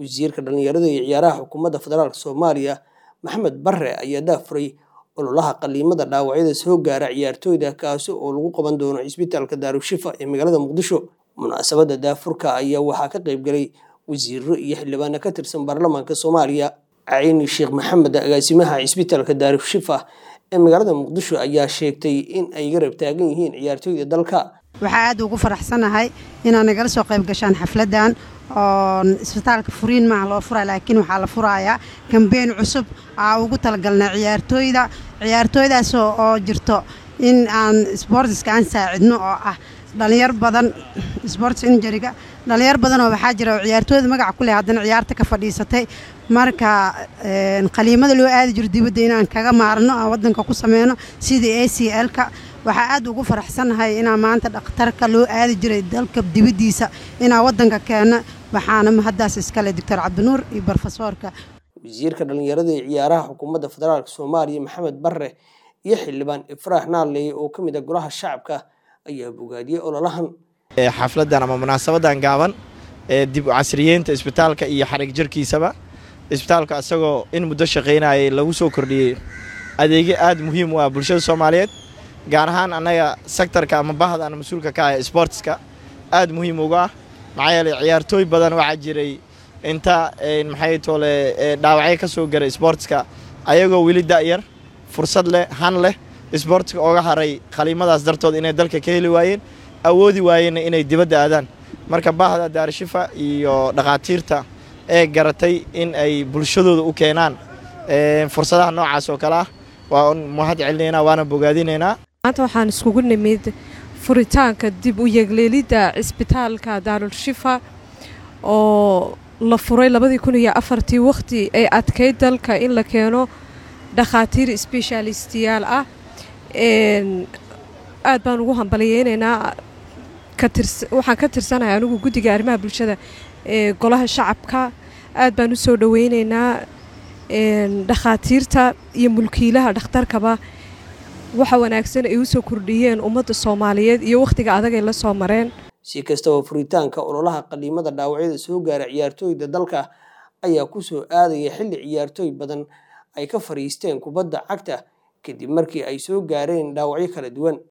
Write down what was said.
wasiirka dhalinyarada iyo ciyaaraha xukuumadda federaalk soomaaliya maxamed bare ayaa daafuray ololaha qaliimada dhaawacyada soo gaara ciyaartooyda kaasi oo lagu qaban doono cisbitaalka daarushifa ee magaalada muqdisho munaasabadda daafurka ayaa waxaa ka qaybgalay wasiiro iyo xildhibaano ka tirsan baarlamaanka soomaaliya cayni sheekh maxamed agaasimaha cisbitaalka daarushifa ee magaalada muqdisho ayaa sheegtay in ay garab taagan yihiin ciyaartooyda dalka waxaa aad ugu faraxsanahay inaad nagala soo qayb gashaan xafladan oo isbitaalka furiin maaha loo furaya laakiin waxaa la furayaa kambeyn cusub aa ugu talagalnay ciyaartooyda ciyaartooydaas oo jirto in aan sboortiska aan saacidno oo ah dhalinyar badan sports injuriga dhalinyar badanoo waxaa jira oo ciyaartooyda magaca ku leh haddana ciyaarta ka fadhiisatay marka qaliimada loo aadi jiro dibadda inaan kaga maarno aan waddanka ku sameyno sidii a c l-ka waxaa aad ugu faraxsanahay inaa maanta dhakhtarka loo aadi jiray dalka dibaddiisa inaa waddanka keenno waxaana mahaddaas iskale doctor cabdinuur iyo brofesoorka wasiirka dhalinyarada iyo ciyaaraha xukuumadda federaalk soomaaliya maxamed bare iyo xildhibaan ifraax naaleey oo ka mid a golaha shacabka ayaa bogaadiyey ololahan xafladan ama munaasabadan gaaban ee dib u casriyeynta isbitaalka iyo xarig jirkiisaba isbitaalka isagoo in muddo shaqaynayay lagu soo kordhiyey adeegyo aad muhiim u ah bulshada soomaaliyeed gaar ahaan annaga sektarka ama bahda ana mas-uulka ka ah sboortiska aad muhiim uga ah maxaa yeeley ciyaartooy badan waxaa jiray inta maxay toole dhaawacyo ka soo garay sboortiska ayagoo weli da'yar fursad leh han leh sboortiska ooga haray khaliimadaas dartood inay dalka ka heli waayeen awoodi waayeenna inay dibadda aadaan marka bahda daarishifa iyo dhakhaatiirta ee garatay in ay bulshadooda u keenaan fursadaha noocaas oo kale ah waa mahad celinaynaa waana bogaadinaynaa maanta waxaan iskugu nimid furitaanka dib u yegleelidda cisbitaalka daarulshifa oo la furay labadii kun iyo afartii wakhti ay adkayd dalka in la keeno dhakhaatiir sbeshaalistiyaal ah aad baan ugu hambaliyeynaynaa waxaan ka tirsanahay anigu guddiga arrimaha bulshada ee golaha shacabka aad baan u soo dhoweynaynaa dhakhaatiirta iyo mulkiilaha dhakhtarkaba waxa wanaagsan ay u soo kordhiyeen ummadda soomaaliyeed iyo wakhtiga adag ay la soo mareen si kastaba furitaanka ololaha qaliimada dhaawacyada soo gaara ciyaartooyda dalka ayaa ku soo aadaya xilli ciyaartooy badan ay ka fadhiisteen kubadda cagta kadib markii ay soo gaareen dhaawacyo kala duwan